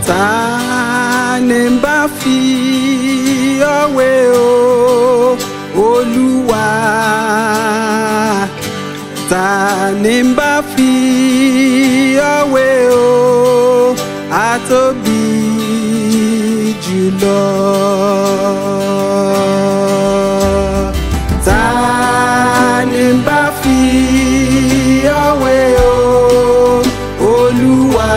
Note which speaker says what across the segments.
Speaker 1: ta ni ń bá fi ọ̀wé o olúwa ta ni ń bá fi ọ̀wé o àtóbi jùlọ. Ta ni ń bá fi ọ̀wé o olúwa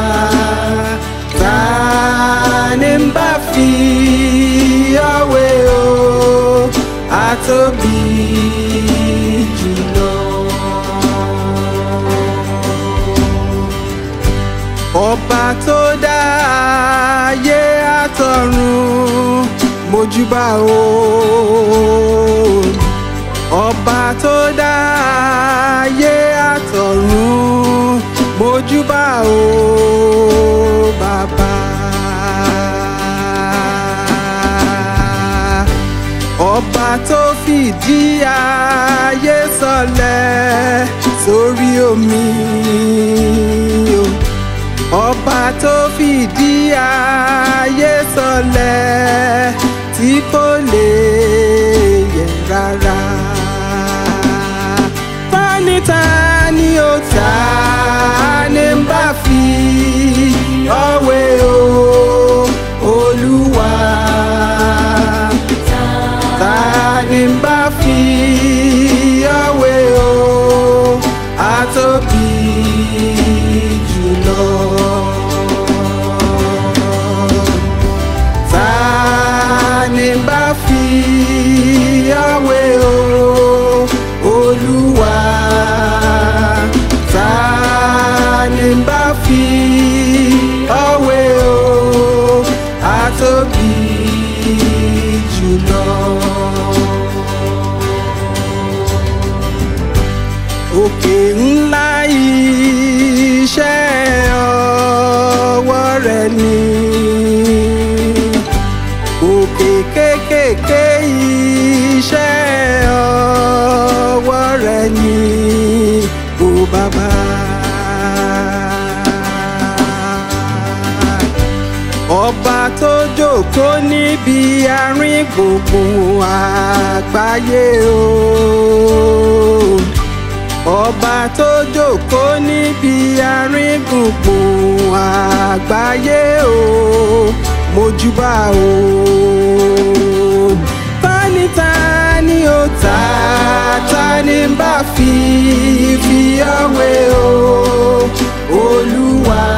Speaker 1: ta ni ń bá fi ọ̀wé o àtóbi jùlọ. ọba tó dá ayé àtọ̀run mojúbà o ọba tó dá ayé àtọ̀run mojúbà o bàbá. ọba tó fìdí ayé sọlẹ̀ sórí omi o ọba tó fìdí ayé sọlẹ̀ tí kò lè yẹ̀ rárá. tani tani ó ta ni ń bá fi ọ̀wé o olúwa ta ni ń bá fi ọ̀wé o àtóbi jùlọ. Ta ni ń bá fi ọ̀wé o olúwa ta ni ń bá fi ọ̀wé o àtóbi jùlọ. òkè ńlá iṣẹ́ ọwọ́ rẹ̀ ni òkè kéékèèké iṣẹ́ ọwọ́ rẹ̀ ni ó bàbá. ọba tó jókòó níbi àárín gbùngbùn àgbáyé o ọba tó jókòó níbi àárín gbùngbùn àgbáyé o mojúbà o tani tani ó ta tani ń bá fi fi ọ̀wé o olúwa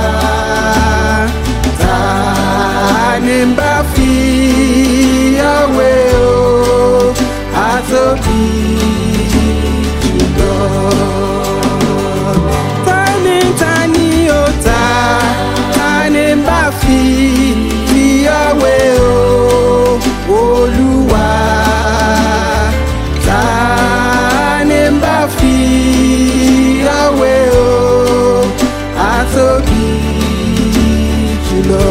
Speaker 1: tani ń bá fi ọ̀wé o àtóbi jùlọ. Tani tani ó ta tani ń bá fi fi ọ̀wé o olúwa tani ń bá fi ọ̀wé o àtóbi jùlọ.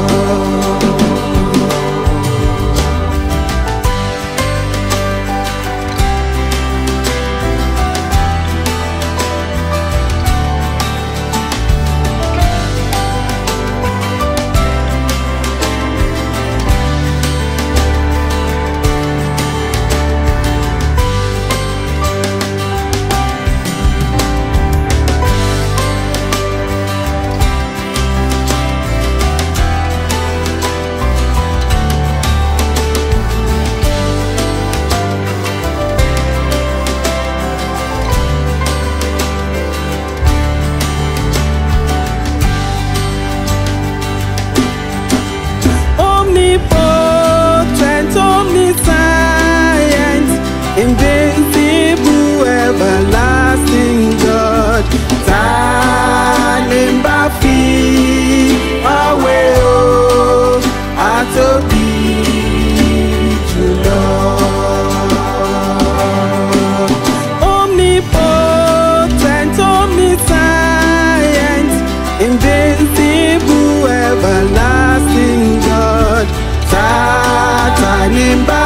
Speaker 1: omnipotent, omniscient, invincible, everlasting God. Ta ni ń bá fi ọ̀wé o àtóbi jùlọ. Omnipotent, omniscient, invincible, everlasting God. Ta ta ni ń bá